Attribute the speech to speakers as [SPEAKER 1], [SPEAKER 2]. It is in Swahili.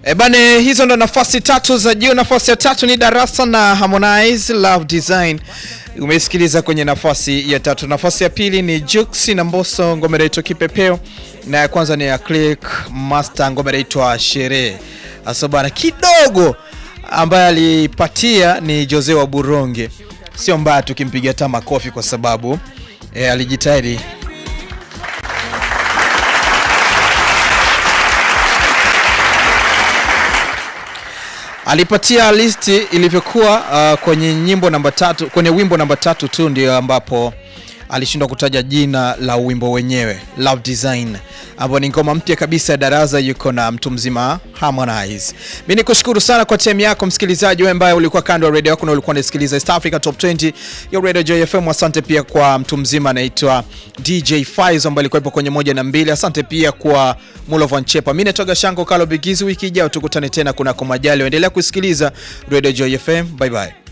[SPEAKER 1] E bane, hizo ndo nafasi tatu za juu. Nafasi ya tatu ni Darasa na Harmonize Love Design, umesikiliza kwenye nafasi ya tatu. Nafasi ya pili ni Jux na Mbosso, ngoma inaitwa Kipepeo, na ya kwanza ni ya Click Master, ngoma inaitwa Sherehe. Asa bana, kidogo ambaye alipatia ni Jose wa Buronge, sio mbaya tukimpiga hata makofi kwa sababu e, alijitahidi alipatia listi ilivyokuwa uh, kwenye nyimbo namba tatu, kwenye wimbo namba tatu tu ndio ambapo alishindwa kutaja jina la wimbo wenyewe Love Design, ambapo ni ngoma mpya kabisa ya Darasa, yuko na mtu mzima Harmonize. Mimi nikushukuru sana kwa time yako msikilizaji, wewe ambaye ulikuwa kando ya radio yako na ulikuwa unasikiliza East Africa Top 20 ya Radio JFM. Asante pia kwa mtu mzima anaitwa DJ Faizo ambaye alikuwa kwenye moja na mbili. Asante pia kwa Mulovan Chepa. Mimi natoka Shango Kalo Bigizi, wiki ijayo tukutane tena kunako majali. Endelea kusikiliza Radio JFM. Bye bye.